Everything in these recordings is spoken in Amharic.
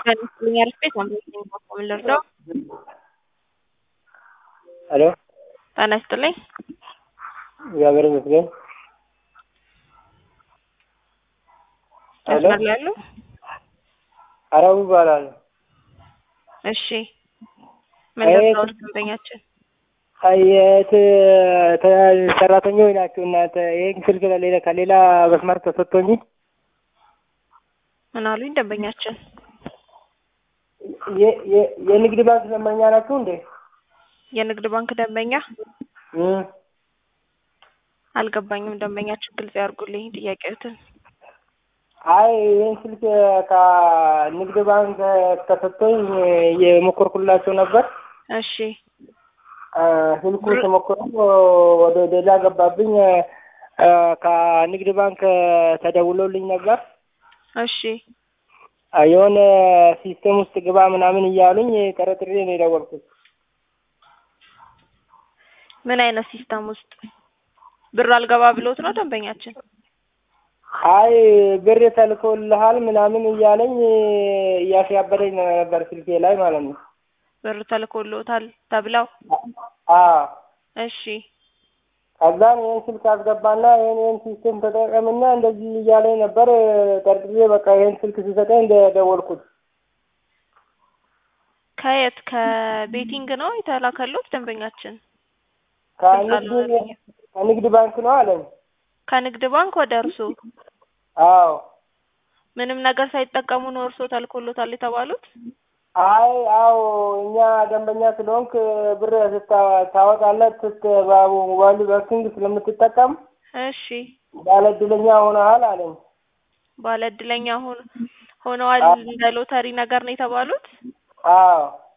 Señor Smith, ¿cómo le ልርዳው? ሄሎ ጤና ይስጥልኝ። እግዚአብሔር ይመስገን። ሄሎ መስመር ላይ ያሉ? አረቡ ይባላል። እሺ ምን አይ- ልርዳዎት ደንበኛችን? አየት ሰራተኞች ናቸው እናንተ። ይህን ስልክ ለሌላ ከሌላ መስመር ተሰጥቶኝ ምን አሉኝ ደንበኛችን? የ- የ- የንግድ ባንክ ደንበኛ ናችሁ እንዴ? የንግድ ባንክ ደንበኛ እም። አልገባኝም። ደንበኛችን ግልጽ ያርጉልኝ ጥያቄዎትን። አይ ይህን ስልክ ከንግድ ባንክ ተሰጥቶኝ የሞከርኩላቸው ነበር። እሺ አ፣ ስልኩ ተሞክሮ ወደ ሌላ ገባብኝ። አ፣ ከንግድ ባንክ ተደውሎልኝ ነበር። እሺ አ፣ የሆነ ሲስተም ውስጥ ግባ ምናምን እያሉኝ ጠረጥሬ ነው የደወልኩት። ምን አይነት ሲስተም ውስጥ ብር አልገባ ብሎት ነው ደንበኛችን? አይ ብር ተልኮልሃል ምናምን እያለኝ እያሽያበደኝ ነበር ስልኬ ላይ ማለት ነው። ብር ተልኮሎታል ተብለው? አዎ እሺ ከዛን ይህን ስልክ አስገባና ይህን ይህን ሲስተም ተጠቀምና እንደዚህ እያለኝ ነበር። ጠርጥሬ በቃ ይህን ስልክ ሲሰጠኝ እንደደወልኩት ከየት ከቤቲንግ ነው የተላከሎት ደንበኛችን? ከንግድ ከንግድ ባንክ ነው አለኝ። ከንግድ ባንክ ወደ እርሶ አዎ ምንም ነገር ሳይጠቀሙ ነው እርሶ ተልኮሎታል የተባሉት? አይ አዎ እኛ ደንበኛ ስለሆንክ ብር ስታ- ታወጣለህ ስት በሞባይል ባንኪንግ ስለምትጠቀም እሺ ባለ እድለኛ ሆነሃል አለኝ። ባለ እድለኛ ሆን ሆነዋል እንደ ሎተሪ ነገር ነው የተባሉት? አዎ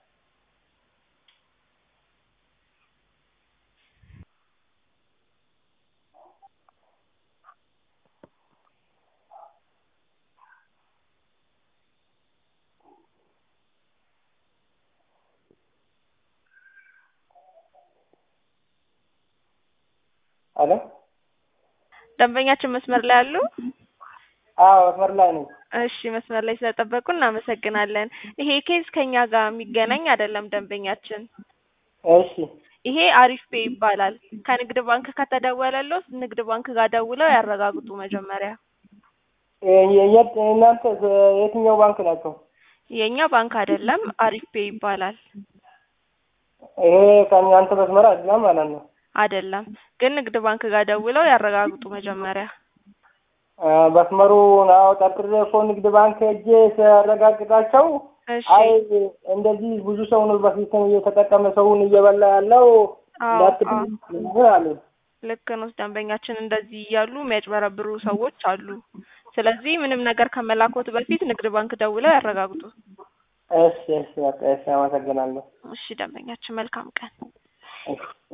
አለ ደንበኛችን መስመር ላይ አሉ? አዎ መስመር ላይ ነኝ። እሺ መስመር ላይ ስለጠበቁ እናመሰግናለን። ይሄ ኬዝ ከኛ ጋር የሚገናኝ አይደለም ደንበኛችን። እሺ ይሄ አሪፍ ፔ ይባላል። ከንግድ ባንክ ከተደወለለው ንግድ ባንክ ጋር ደውለው ያረጋግጡ መጀመሪያ። የ- የ- የት- እናንተ የትኛው ባንክ ናቸው? የኛ ባንክ አይደለም አሪፍ ፔ ይባላል። ይሄ ከእናንተ መስመር አይደለም ማለት ነው። አይደለም ግን ንግድ ባንክ ጋር ደውለው ያረጋግጡ መጀመሪያ። አ፣ መስመሩን አዎ ጠርጥሬ እኮ ንግድ ባንክ ሄጄ ሲያረጋግጣቸው እሺ አይ እንደዚህ ብዙ ሰው ነው በሲስተም እየተጠቀመ ሰውን እየበላ ያለው አዎ እንዳትብ አሉ። ልክ ነው። ደንበኛችን እንደዚህ እያሉ የሚያጭበረብሩ ሰዎች አሉ። ስለዚህ ምንም ነገር ከመላኮት በፊት ንግድ ባንክ ደውለው ያረጋግጡ። እሺ እሺ በቃ እሺ አመሰግናለሁ። እሺ ደንበኛችን መልካም ቀን። እሺ